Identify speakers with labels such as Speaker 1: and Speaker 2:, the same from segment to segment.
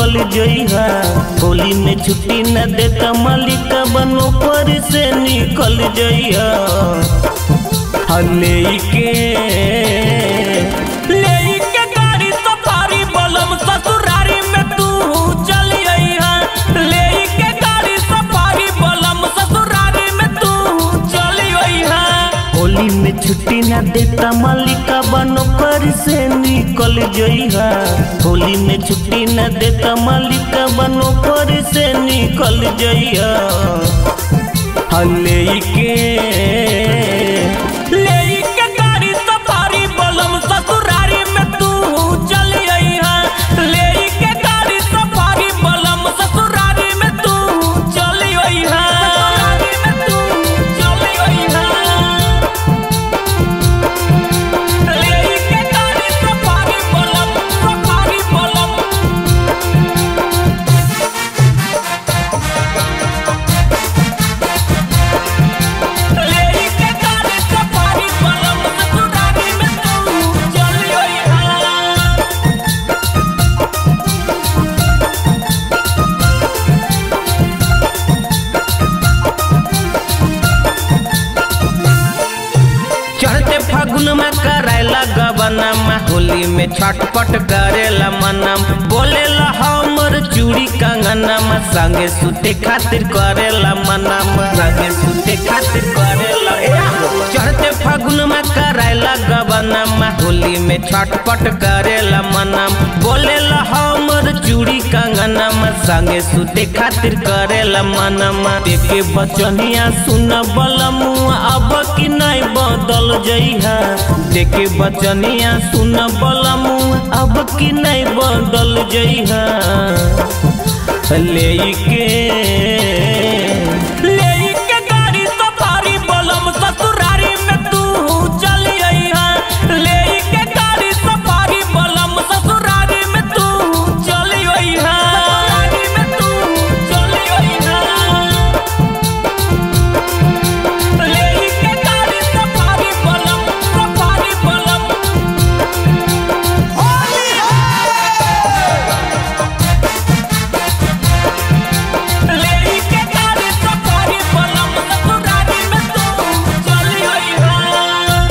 Speaker 1: निकल जइहा होली में छुट्टी न देता मालिक बनो पर से निकल जइहा हले के ले के गाड़ी सफारी बलम ससुरारी में तू चल अइहा ले के गाड़ी सफारी बलम ससुरारी में तू चल अइहा होली में छुट्टी ना देता मालिका बनो पर से निकल जइहा होली में छुट्टी ना देता मालिका बनो पर से निकल जइहा हले के ले के गाड़ी सफारी बलम ससुरारी में तू चल अइहा ले के गाड़ी सफारी बलम ससुरारी में तू चल अइहा ससुरारी में तू चल अइहा ले के गाड़ी सफारी बलम सफारी बलम ले के गाड़ी सफारी बलम ससुरारी में तू चल अइहा चढ़ते फागुन में करायला गबनमा होली में छटपट करेला मनम बोलेला हमर चूड़ी कंगनमा संगे सुते खातिर करेला मनम संगे सुते खातिर करेला चढ़ते फागुन में करायला गबनमा होली में छटपट करेला मनम बोलेला हमर चूड़ी कंगनमा संगे सुते खातिर करेला मनम देखे बचनिया सुन बलमुआ अब कि नहीं बदल जइहा देखे बचनिया सुन बलमुआ अब कि नहीं बदल जइहा ले के ले के गाड़ी सफारी बलम ससुरारी में तू चल अइहा ले के गाड़ी सफारी बलम ससुरारी में तू चल अइहा ससुरारी में तू चल अइहा ले के गाड़ी सफारी बलम सफारी बलम होली ले के गाड़ी सफारी बलम ससुरारी में तू चल अइहा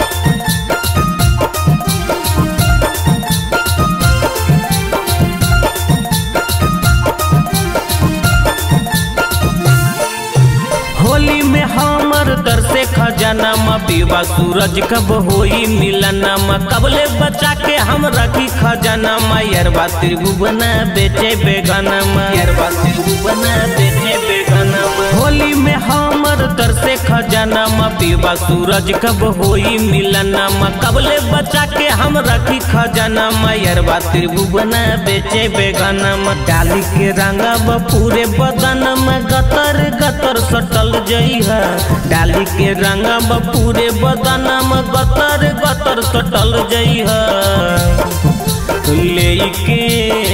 Speaker 1: होली में हमर दर से खजाना पीवा सूरज कब होई मिलना कबले बचा के हम रखी खजाना यरबा त्रिभुवना बेचे बेगाना यरबा त्रिभुवना बेचे बेगाना होली में हमर दर से खजाना पीवा सूरज कब होई मिलना कबले बचा के हम रखी खजाना यरबा त्रिभुवना बेचे बेगाना डाली के रंगा पूरे बदन में गतर गतर सटल जइहा डाली के रंगा पूरे बदन में गतर गतर सटल जइहा ले के